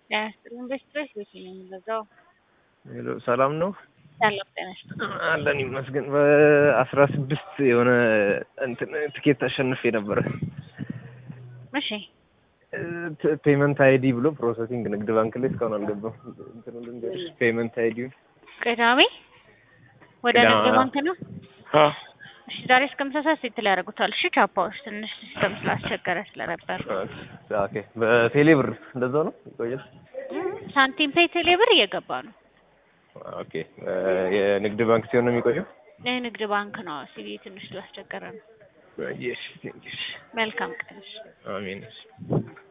ጤና ይስጥልኝ። በስትሬስ ቤት ነው የምገዛው። ሄሎ ሰላም ነው ሰላም ጤና ይስጥልኝ። አለን ይመስገን። በአስራ ስድስት የሆነ እንትን ትኬት አሸንፌ ነበረ። እሺ ፔመንት አይዲ ብሎ ፕሮሰሲንግ ንግድ ባንክ ላይ እስካሁን አልገባም። እንትኑ ልንገርሽ ፔመንት አይዲ ቅዳሜ ወደ ቅዳሜ፣ ንግድ አዎ። ባንክ ነው። እሺ ዛሬ እስከ ምሳ ሰዓት ሴት ላይ ያደርጉታል። እሺ ቻፓዎች ትንሽ ሲስተም ስላስቸገረ ስለነበር ኦኬ። በቴሌ ብር እንደዛው ነው ይቆያል። ሳንቲም ፔይ ቴሌ ብር እየገባ ነው። ኦኬ። የንግድ ባንክ ሲሆን ነው የሚቆየው። የንግድ ባንክ ነው። ሲቪ ትንሽ ስላስቸገረ ነው። Yes, thank you. መልካም ቀን። እሺ። አሜን።